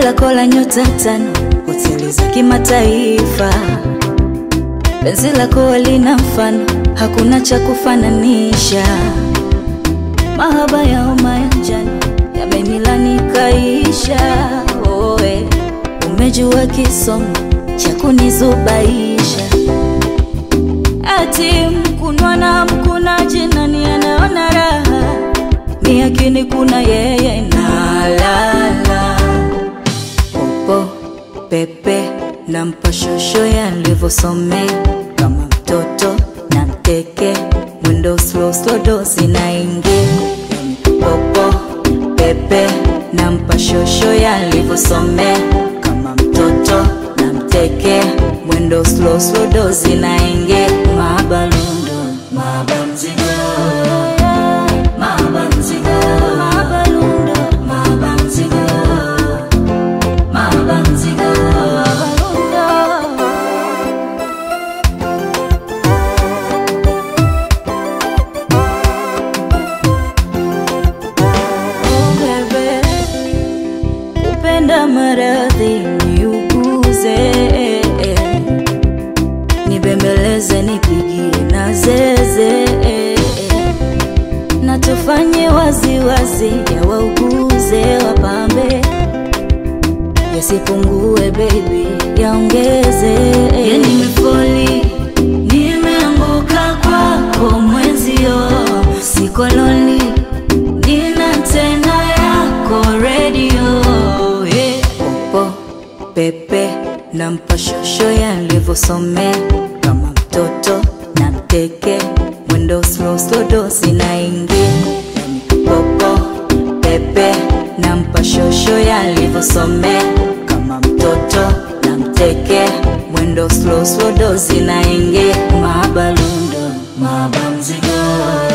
lako la nyota tano, hoteli za kimataifa. Penzi lako lina mfano, hakuna cha kufananisha. Mahaba ya homa ya njano yamenilani kaisha. Oe, umejua kisomo cha kunizubaisha. Ati mkunwa na mkunaji, nani anaona raha? Ni akini kuna yeye na lala popo pepe na mpashosho yalivyosomea kama mtoto na mteke mwendo slow slow dozi na ingi popo pepe na mpashosho yalivyosomea kama mtoto na mteke mwendo slow slow dozi na ingi mabalundo mabamzigo mabanzigo mabalundo mabanzigo mabanzigo mabalundo Oh, bebe, kupenda maradhi niuguze, nibembeleze, nipigie na zeze, na tufanye waziwazi, ya wauguze, wapambe, yasipungue baby, yaongeze. Ya nimefoli, nimeanguka kwako mwenzio, siko lonely nina tena yako redio yeah. Popo pepe na mpashosho yalivyosomea kama mtoto na mteke mwendo slow slow dosi na ingia popo pepe na mpashosho yalivyosomea kama mtoto na mteke mwendo slow slow dosi na ingia mabalundo mabamzigo